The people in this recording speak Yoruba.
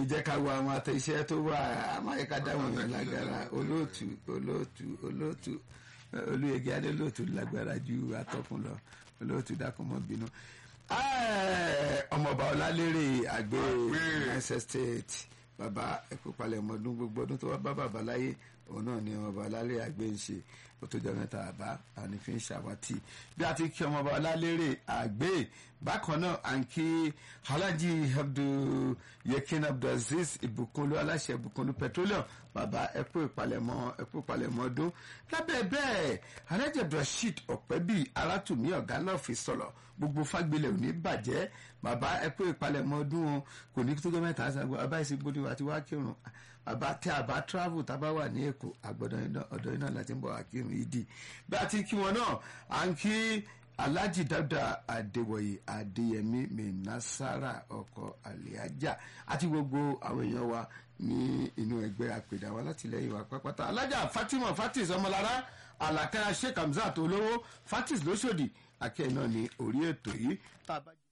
jẹ́ ká wo àwọn àtẹ̀iṣẹ́ tó wà amáyíká dáwọn èèyàn lágbára olóòtú olóòtú olóòtú olóyèké adé olóòtú lágbára ju atọ́kùn lọ olóòtú dákúnmọ́ bínú. ọmọọba ọlálérè àgbẹ̀ Niger State bàbá ẹ̀kú palẹ̀ ọmọdún gbogbo ọdún tó wá bá bàbá láyé òun náà ni ọmọọba ọlálérè àgbẹ̀ ń ṣe ó tó jọ mẹ́ta àbá àní fi ń ṣàwátì bí a ti kí ọmọọba ọlálérè àgbẹ̀ bákan náà à ń kí alhaji abdul yekin abdulaziz ìbùkúnlú aláṣẹ ìbùkúnlú petroleum bàbá ẹkú ìpalẹ̀mọ́ ẹkú ìpalẹ̀mọ́ ọdún lábẹ́ bẹ́ẹ̀ alhaji abdulrasheed ọ̀pẹ́bí alátùmí ọ̀gá náà fi sọ̀rọ̀ gbogbo fagbélé ò ní bàjẹ́ bàbá ẹkú ìpalẹ̀mọ́ ọdún wọn kò ní tó jọ mẹ́ta àṣàgbọ abáyé sí gbóni àti wá kírun bàbá tí a bá travel tá a bá wà ní èkó àgbọ̀dọ̀ ọ̀dọ̀ iná láti ń bọ̀ wá kírun yìí dì bí a ti kí wọn náà à ń kí alhaji dada adéwọyè adéyẹmí mẹnasara ọkọ àlẹájà àti gbogbo àwọn èèyàn wa ní inú ẹgbẹ́ àpèdà wa látìlẹ́yìn wa pápátá alájà fatima fatis ọmọlára alakara sheikh hamzat olówó fatis lóṣòdì akẹ́ náà ní orí ètò yìí.